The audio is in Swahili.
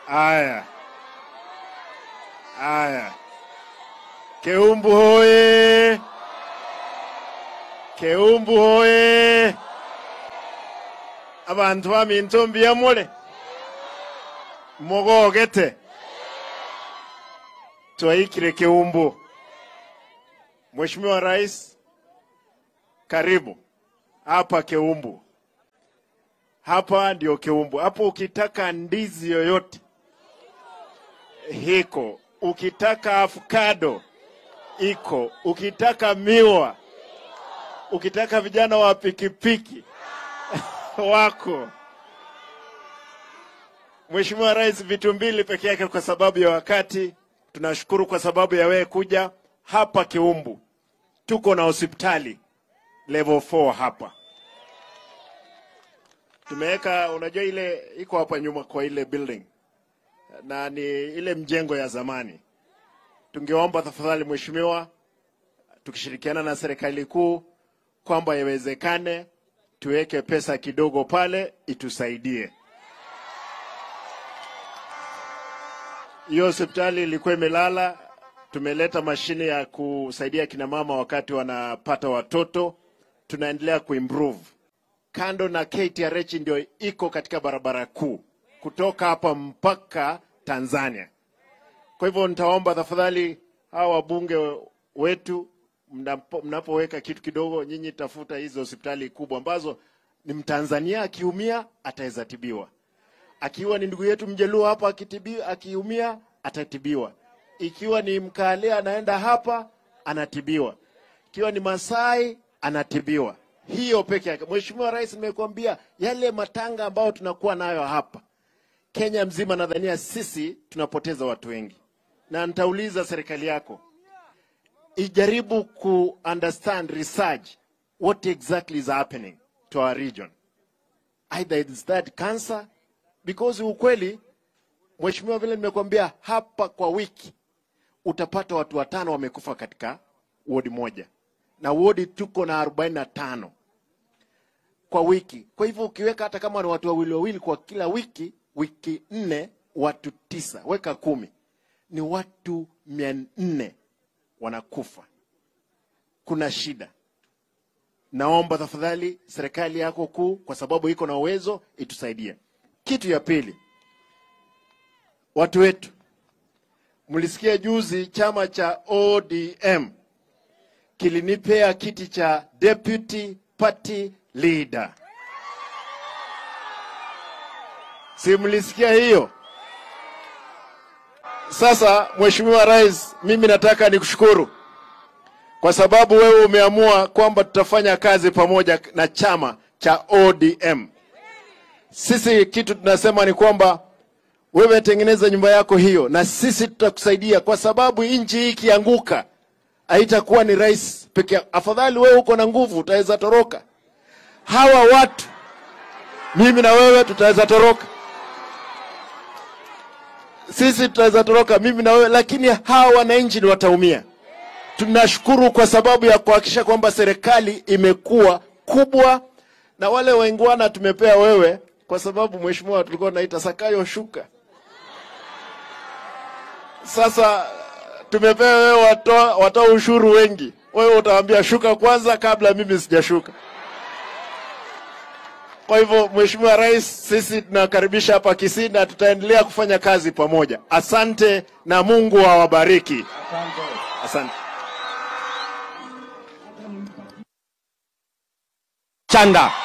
Aya, aya, Keumbu hoye! Keumbu hoye! Abantu baminto mbiyamule mugogete twaikire Keumbu. Mheshimiwa Rais, karibu hapa Keumbu. Hapa ndio Keumbu. Hapo ukitaka ndizi yoyote hiko, ukitaka avocado iko, ukitaka miwa, ukitaka vijana wa pikipiki wako. Mheshimiwa Rais, vitu mbili peke yake kwa sababu ya wakati. Tunashukuru kwa sababu ya wewe kuja hapa Kiumbu. Tuko na hospitali level 4 hapa tumeweka, unajua ile iko hapa nyuma kwa ile building na ni ile mjengo ya zamani. Tungeomba tafadhali mheshimiwa, tukishirikiana na serikali kuu kwamba iwezekane tuweke pesa kidogo pale itusaidie. Hiyo hospitali ilikuwa imelala, tumeleta mashine ya kusaidia kina mama wakati wanapata watoto, tunaendelea kuimprove. Kando na KTRH ndio iko katika barabara kuu kutoka hapa mpaka Tanzania. Kwa hivyo nitaomba tafadhali hawa wabunge wetu mnapo- mnapoweka kitu kidogo, nyinyi tafuta hizo hospitali kubwa ambazo ni Mtanzania akiumia ataweza tibiwa, akiwa ni ndugu yetu Mjaluo hapa akitibiwa, akiumia atatibiwa, ikiwa ni Mkale anaenda hapa anatibiwa, ikiwa ni Masai anatibiwa. Hiyo peke yake. Mheshimiwa Rais, nimekuambia yale matanga ambayo tunakuwa nayo hapa Kenya mzima, nadhania sisi tunapoteza watu wengi, na nitauliza serikali yako ijaribu ku understand research what exactly is happening to our region either is that cancer because ukweli mheshimiwa vile nimekuambia hapa kwa wiki utapata watu watano wamekufa katika wodi moja na wodi tuko na arobaini na tano kwa wiki kwa hivyo ukiweka hata kama ni watu wawili wawili kwa kila wiki wiki nne watu tisa weka kumi ni watu mia nne wanakufa kuna shida naomba tafadhali serikali yako kuu kwa sababu iko na uwezo itusaidie kitu ya pili watu wetu mlisikia juzi chama cha odm kilinipea kiti cha deputy party leader si mlisikia hiyo sasa mheshimiwa rais mimi nataka nikushukuru kwa sababu wewe umeamua kwamba tutafanya kazi pamoja na chama cha ODM. Sisi kitu tunasema ni kwamba wewe tengeneza nyumba yako hiyo, na sisi tutakusaidia, kwa sababu nchi hii ikianguka haitakuwa ni rais peke yake. Afadhali wewe uko na nguvu, utaweza toroka. Hawa watu, mimi na wewe tutaweza toroka, sisi tutaweza toroka, mimi na wewe, lakini hawa wananchi ni wataumia tunashukuru kwa sababu ya kuhakikisha kwamba serikali imekuwa kubwa na wale waingwana tumepea wewe kwa sababu mheshimiwa tulikuwa naita sakayo shuka sasa tumepea wewe watoa, watoa ushuru wengi wewe utawaambia shuka kwanza kabla mimi sijashuka kwa hivyo mheshimiwa rais sisi tunakaribisha hapa kisii na tutaendelea kufanya kazi pamoja asante na mungu awabariki asante Chanda.